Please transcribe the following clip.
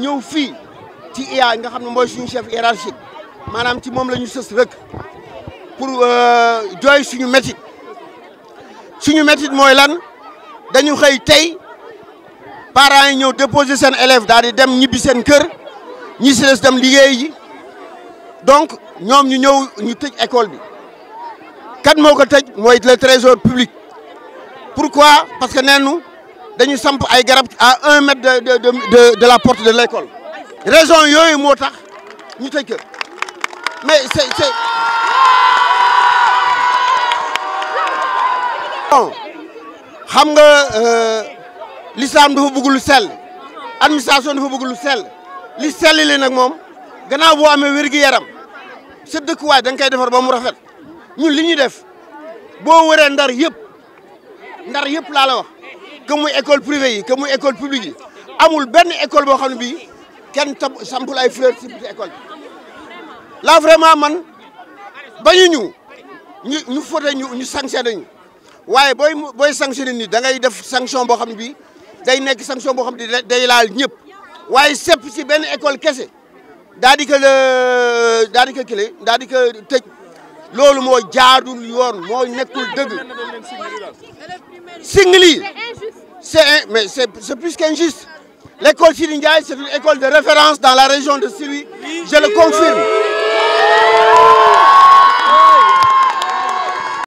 ñëw fii ci IA nga xam ne mooy suñu chef hiérarchique maanaam ci moom la ñu sës rek pour jooy suñu métit suñu métit mooy lan dañu xëy tey parents yi ñëw déposer seen élève daal di dem ñibbi seen kër ñi si des dem liggéey ji donc ñoom ñu ñëw ñu tëj école bi kan moo ko tëj mooy le trésor public pourquoi parce que neenu dañu samp ay garab à un mètre de de de de la porte de l' école raison yooyu moo tax ñu tëj kër mais c' est c' est bon xam nga l'islam dafa bëgg lu sell administration dafa bëgg lu sell li sell li nag moom gannaaw boo amee wér-gu-yaram sa dëkkuwaay da nga koy defar ba mu rafet ñun li ñuy def boo wëree ndar yëpp ndar yëpp laa la wax que muy école privée yi que muy école publique yi amul benn école boo xam ne bii kenn tab sampul ay fleur ci école bi là vraiment man bañu ñu ñu ñu fote ñu ñu sanctionné ñu waaye booy booy sanctionné nit da ngay def sanction boo xam ne bii day nekk sanction boo xam ne day laal ñëpp waaye sepp ci benn école kese daa di ko daa di ko kile daa di ko tëj loolu moo jaadul yoon moo nekkul dëgg singli c'est mais c'est c'est plus qu'injuste l'école Sidi Ndiaye c'est une école de référence dans la région de Saint-Louis je le confirme